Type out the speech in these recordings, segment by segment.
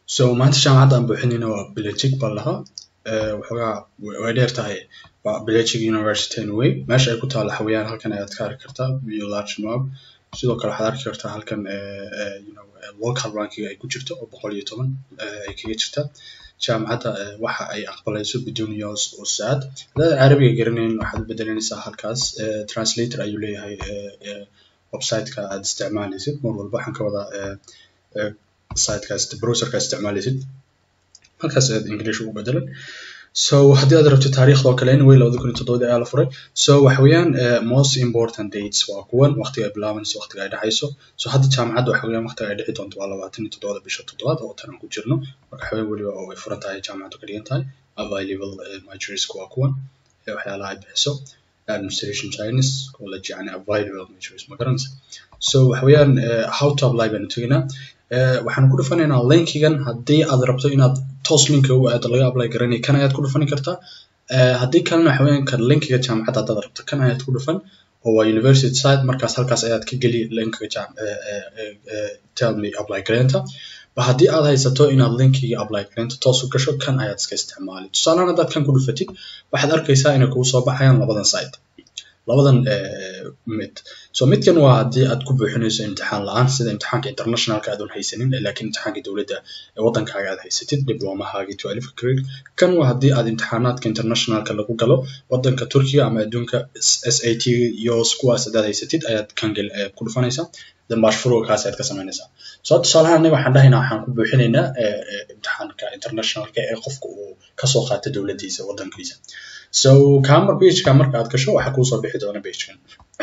so maanta jaamacadda aan buuxinayna waa Belgic baa lahaa waxoogaa way dheer tahay waa Belgic University anyway meesha ay ku taalo xawayaan halkan ayaad ka arki kartaa iyo large map sidoo kale waxaad arki kartaa halkan you know local ranking ay ku jirto oo boqol iyo toban ay kaga jirta jaamacadda waxa ay aqbalayso bidun yos oo saad haddaad carabiga garanayn waxaad u bedelanaysaa halkaas translator ayuu leeyahay website-ka aad isticmaalaysid mar walba waxaan ka wadaa sitekaas browserka isticmaalaysid halkaas aad english ugu bedelan so haddii aad rabto taariikhda oo kale anyway labada kun iyo toddobadii ayaa la furay so waxa weeyaan most important dates waa kuwan waqtiga ay bilaabanayso waqtiga ay dhexayso so hadda jaamacadda waxa weeyaan waqtiga ay dhici doonto waa labaatan iyo toddobada bisha toddobaad oo tan aan ku jirno marka waxaweye weliba oo ay furan tahay jaamacaddu ka dhigan tahay available majorieska waa kuwan waxyaalaha ay bixiso administration chinese college yani available majors ma garanaysa so waxa weeyaan how to apply baanu tegaynaa waxaan ku dhufanaynaa linkigan haddii aad rabto inaad toos linka u aado laga apply garanay kan ayaad ku dhufani kartaa haddii kalena waxa weeyaan kan linkiga jaamacadda haddaad rabto kan ayaad ku dhufan oo waa university site markaas halkaas ayaad ka geli linkiga jaam tell me apply garaynta ba haddii aad haysato inaad linkiga apply garaynta toos u gasho kan ayaad iska isticmaali tusaalehaan haddaad kan ku dhufatid waxaad arkaysaa inay kugu soo baxayaan labadan site labadan mid so midkan waa haddii aad ku buuxinayso imtixaan la-aan sida imtixaanka internationalka aadan haysanin laakiin imtixaanka dowladda ee waddankaaga aad haysatid diblomahaagii twelve grade kan waa haddii aad imtixaanaadka internationalka lagu galo waddanka turkiga ama adduunka s a t yos kuwaas haddaad haysatid ayaad kan ku dhufanaysaa then bashfurugaas ayaad ka samaynaysaa so tusaalahaan aniga waxaan dhahaynaa waxaan ku buuxinaynaa imtixaanka internationalka ee qofka uu kasoo qaata dowladdiisa waddankiisa so camera pageka marka aad gasho waxaa kuusoo bixi doona pagekan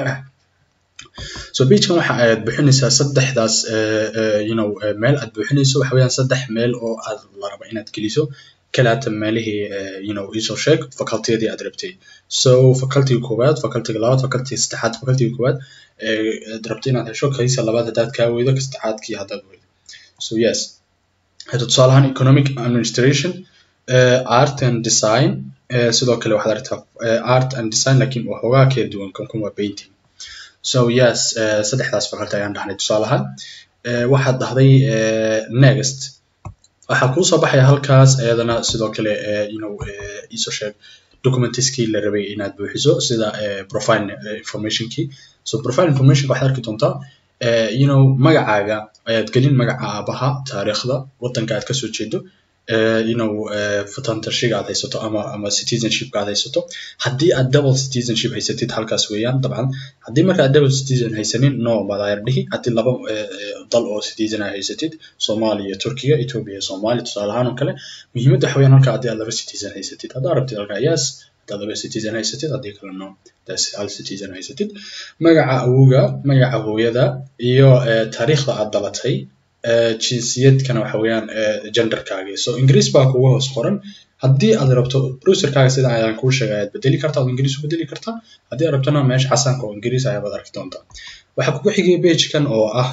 so pagekan waxa aad buuxinaysaa saddexdaas you know meel aad buuxinayso waxa weeyaan saddex meel oo aad la raba inaad geliso kalaata meelihii you know isoo sheeg facultiyadii aad rabtay so facultiga koowaad facultiga labaad facultiga saddexaad facultiga koowaad aad rabto inaad hesho kaysa labaad haddaad kaa weydo ka saddexaadkii haddaad weydo so yes hadda tusaalahaan economic administration art and design sidoo kale waxaad aragtaa art and design lakin waxoogaa kala duwan kan kun waa painting so yes saddexdaas faculty ayaan dhahnay tusaalahaan waxaad dhahday next waxaa kuu soo baxaya halkaas iyadana sidoo kale you know isoo sheeg documentiskii la rabay inaad buuxiso sida profile informationkii so profile informationka waxaad arki doontaa you know magacaaga ayaad gelin magaca aabaha taariikhda waddanka aad kasoo jeedo you know fatantashiga aad haysato ama ama citizenshipka aad haysato haddii aad double citizenship haysatid halkaas weeyaan dabcan haddii marka aad double citizen haysanin no baad ayar dhihi haddii laba dal oo citizen aad haysatid soomaaliya turkiga ethiopia iyo soomaaliya tusaale ahaan oo kale muhiimadda waxa weeyaan halka haddii aad laba citizen haysatid haddaad rabtid halka yes haddaad laba citizen haysatid haddii kale no das hal citizen haysatid magaca awowga magaca hooyada iyo taariikhda aad dhalatay jinsiyadkana waxa weeyaan genderkaaga so ingiriis baa kugu hoos qoran haddii aad rabto browserkaaga sida ayaan kuu sheegay ayaad bedeli kartaa oo ingiriis u bedeli kartaa haddii aad rabtona meesha xasanka oo ingiriis ayaad arki doontaa waxaa kugu xigay pagekan oo ah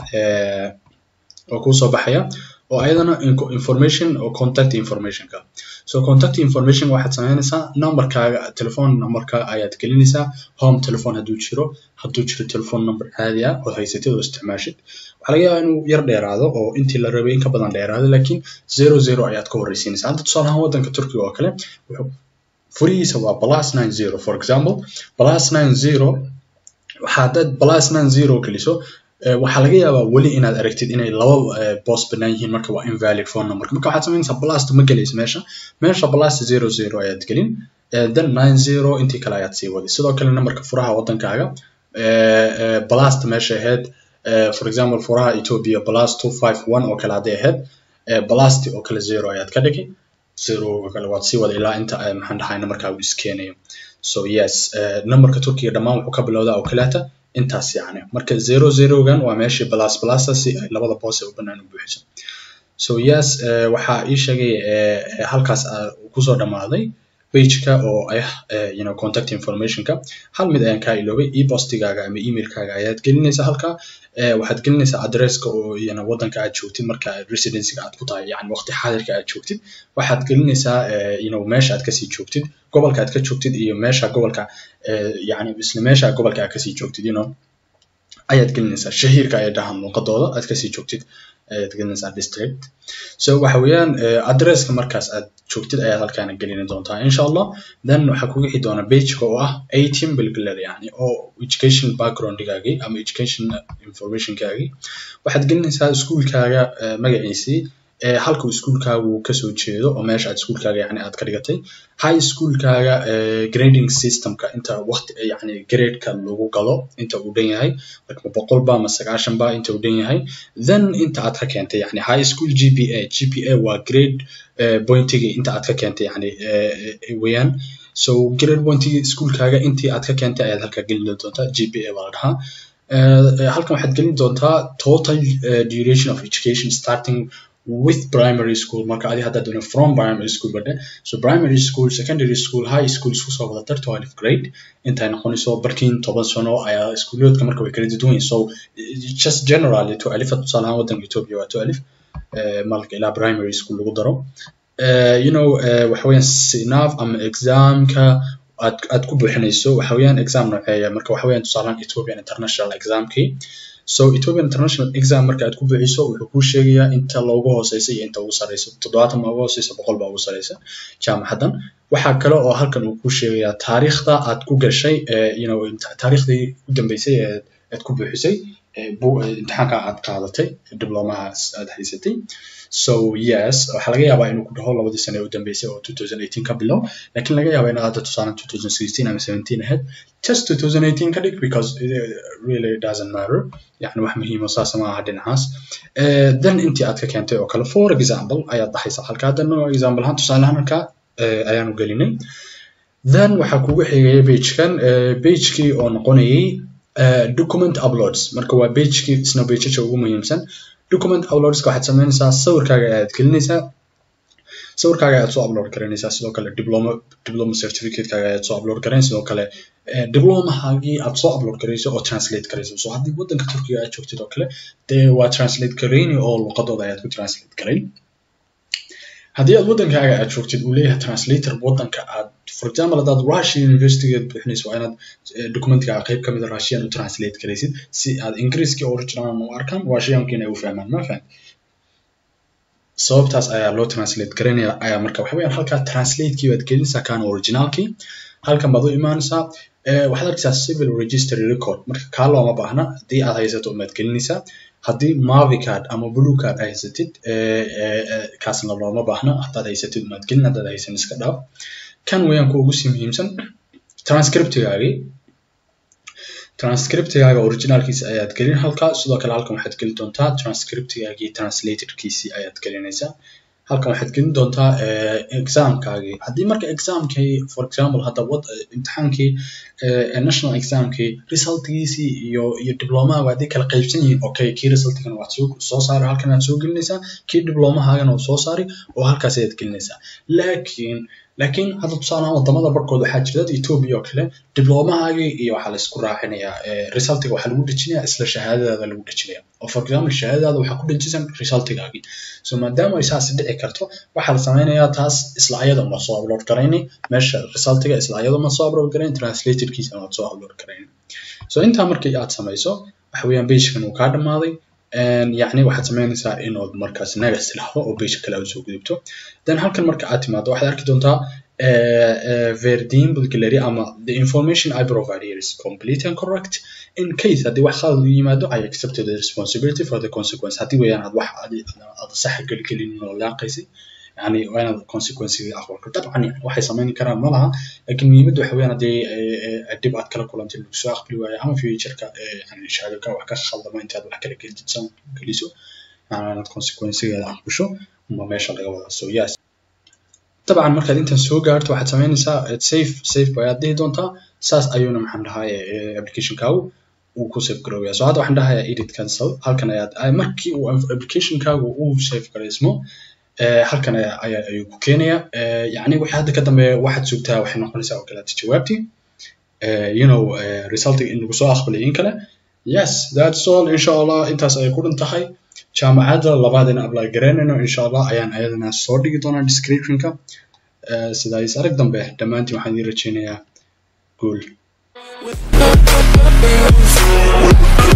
oo kuu soo baxaya oo ayadana information oo contact informationka so contact information waxaad samaynaysaa numberkaaga telephone numberka ayaad gelinaysaa home telephone hadduu jiro hadduu jiro telephone number caadi ah oo haysatid oo isticmaashid waxaa laga yaabaa inuu yar dheeraado oo intii la rabay in ka badan dheeraado laakiin zero zero ayaad ka horreysiinaysaa hadda tusaale ahaan waddanka turkiga oo kale furihiisa waa plus nine zero for example plus nine zero waxaa haddaad plus nine zero geliso waxaa laga yaabaa weli inaad aragtid inay laba boos bannaan yihiin marka waa invalid phone number marka waxaad samaynaysaa blast ma gelaysa meesha meesha blast zero zero ayaad gelin then nine zero intii kale ayaad sii wadi sidoo kale numberka furaha waddankaaga blast meesha ahayd for example furaha ethiopia blast two five one oo kale hadday ahayd blast oo kale zero ayaad ka dhigi zero oo kale waad sii wada ilaa inta maxaan dhahay numberkaa uu iskeenayo so yes numberka turkiga dhammaan wuxuu ka bilowdaa oo kaleeta intaas yacni marka zero zerogan waa meeshii plus plusa si ay labada boos ee u bannaan u buuxiso so yes waxaa ii sheegay halkaas kusoo dhammaaday pageka oo ah you know contact informationka hal mid ayaan kaa iloobay e-postigaaga ama emailkaaga ayaad gelinaysaa halka waxaad gelinaysaa adresska oo iyana waddanka aad joogtid marka residencyga aad ku tahay yani waqti xaadirka aad joogtid waxaad gelinaysaa you know meesha aad kasii joogtid gobolka aad ka joogtid iyo meesha gobolka yani isla meesha gobolka aad kasii joogtid you know ayaad gelinaysaa shahiirka ay dhahaan luuqadooda aad kasii joogtid ayaad gelinaysaa district so waxa weeyaan addresska markaas aad joogtid ayaad halkaana gelini doontaa insha allah then waxaa kugu xi doona pageka oo ah eighteen bilgaler yani oo education backgroundgaagii ama education informationkaagii waxaad gelinaysaa iskuulkaaga magaciisii halka uu iskuulkaagu kasoo jeedo oo meesha aad iskuulkaaga yani aad ka dhigatay high schoolkaaga grading systemka inta waqti yani gradeka lagu galo inta uu dhan yahay marka boqol ba ama sagaashan ba inta uu dhan yahay then inta aad ka keentay yani high school gpa gpa waa grade pointigii inta aad ka keentay yani weeyaan so grade pointigii iskuulkaaga intii aad ka keentay ayaad halkaa gelin doontaa gpa baa la dhahaa halkan waxaad gelin doontaa total duration of education starting with primary school marka adi haddaad doono from primary school badhe so primary school secondary school high school isku soo wada dar twelve grade intay noqonayso barkiin toban sano ayaa iskuuloodka marka way kala duwan yihin so just generally to alifa tusaale ahaan waddanka ethiopia waa to alif malka ilaa primary school lagu daro you know waxa weeyaan sinaf ama examka aad aad ku buuxinayso waxa weeyaan exam nooceeya marka waxa weeyaan tusaale ahaan ethiopian international examkii so ethiopian international exam marka aad ku buuxiso wuxuu kuu sheegayaa inta loogu hooseysa iyo inta ugu sareysa toddobaatan baa ugu hooseysa boqol baa ugu sareysa jaamacaddan waxaa kale oo halkan uu kuu sheegayaa taariikhda aad ku gashay you know taariikhdii u dambeysay ee aad ku buuxisay imtixaanka aad qaadatay diblomahaas aad haysatay so yes waxaa laga yaabaa inuu ku dhaho labadii sane u dambeysay oo 2018 ka bilow laakiin laga yaabaa inaad hadda tusaale 2016 ama 17 ahayd just 2018 ka dhig because it really doesn't matter yani wax muhiimo saas ma aha dhinacaas then intii aad ka keentay oo kale for example ayaad dhahaysaa halka haddana example ahaan tusaale ahaan halka ayaanu gelinay then waxaa kugu xigaya pagekan pagekii oo noqonayay document uploads marka waa pagekii isna pageja ugu muhiimsan document uploadska waxaad sameynaysaa sawirkaaga ayaad gelinaysaa sawirkaaga ayaad soo upload garanaysaa sidoo kale diploma diploma certificatekaaga ayaad soo upload garayn sidoo kale diplomahaagii aad soo upload garayso oo translate garayso so haddii waddanka turkiga aad joogtid oo kale dee waa translate garayni oo luqadooda ayaad ku translate garayn haddii aad waddankaaga aad joogtid uu leeyahay translator waddanka aad for example haddaad russia universitygeed bixinayso waa inaad documentkaaga qayb kamid a russian u translate garaysid si aad ingiriiskii original u arkaan russiankiina ay u fahmaan ma fahan sababtaas ayaa loo translate garanaya ayaa marka waxa weeyaan halkaa translatekii baad gelinaysaa kaan originalkii halkan baad u imaanaysaa waxaad arkaysaa civil registry record marka kaa looma baahna haddii aad haysato umaad gelinaysaa haddii mavi card ama blue card ay haysatid kaasna looma baahna haddaad haysatid umaad gelin haddaad haysan iska dhaaf kan weeyaan kuwa ugu sii muhiimsan transcriptigaagii transcriptigaaga originalkiisa ayaad gelin halkaa sidoo kale halkan waxaad gelin doontaa transcriptigaagii translatorkiisii ayaad gelinaysaa halkan waxaad gelin doontaa examkaagii haddii marka examkii for example hadda wad imtixaankii national examkii resultgiisii iyo iyo diplomahaga haddii kala qaybsan yihiin okay kii resultigana waad soo soo saari halkan aad soo gelinaysaa kii diplomahaagana waad soo saari oo halkaas ayaad gelinaysaa laakiin laakiin hadda tusaalahaan wadamada barkood waxaa jira dad ethiopia oo kale diblomahaagii iyo waxaa laisku raacinayaa resultiga waxaa lagu dhejinayaa isla shahaadadaada lagu dhejinaya oo for example shahaadadaada waxaa ku dhejisan resultigaagii so maadaama ay saas dhici karto waxaa la sameynayaa taas isla ayada ma soo upload garayni meesha resultiga isla ayada ma soo upload garayn translatorkiisa waad soo upload garayni so intaa markii aad samayso waxa weeyaan pagekan uu kaa dhamaaday yacni waxaad sameynaysaa inood markaas next lahdo oo page kale aad soo gudubto then halkan marka aad timaado waxaad arki doontaa verdin gallery ama the information I provide here is complete and correct in case haddii wax khalad u yimaado I accepted the responsibility for the consequence haddii weeyaan aad wax aad sax gelgelin oo laaqaysay يعني وانا consequences aqbalka dabcan yani waxay sameyn karaan ma laha laakiin muhiimadda waxa weeyaan haddii dib aad kala kulantay lagu soo aqbali waayo ama futureka yani shahaadaka wax ka khaldama intaad wax kala gelisan geliso yani inaad consequencegeeda aqbasho uma meesha laga wadaa so yes dabcan markaad intan soo gaarto waxaad sameynaysaa safe safe bayaad dhihi doontaa saas ayuuna maxaan dhahaye applicationkaagu uu ku save garoobaya so hadda waxaan dhahayaa edit cancel halkan ayaad markii uu applicationkaagu uu save garaysmo halkan ayaa ayuu ku keenaya yani wixii hadda ka dambeeya waxaad sugtaa waxay noqonaysaa oo kaleeta jawaabtii you know resultiga in lagu soo aqbalay in kale yes that's all insha allah intaas ayay ku dhan tahay jaamacadda labaad in apply garaynayno insha allah ayaan ayadana soo dhigi doonaa descriptionka sidaas arag dambe dhammaantiin waxaan idin rajeynayaa guul